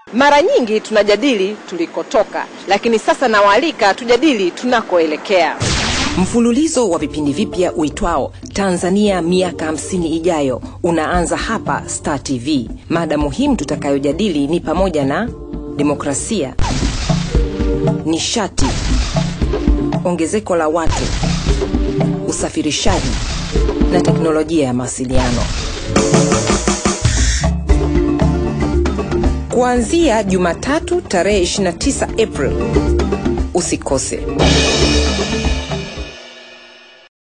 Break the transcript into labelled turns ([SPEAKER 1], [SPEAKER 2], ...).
[SPEAKER 1] Mara nyingi tunajadili tulikotoka, lakini sasa nawaalika tujadili tunakoelekea.
[SPEAKER 2] Mfululizo wa vipindi vipya uitwao Tanzania miaka 50 ijayo unaanza hapa Star TV. Mada muhimu tutakayojadili ni pamoja na demokrasia, nishati, ongezeko la watu, usafirishaji na teknolojia ya mawasiliano. Kuanzia Jumatatu tarehe 29 April. Usikose.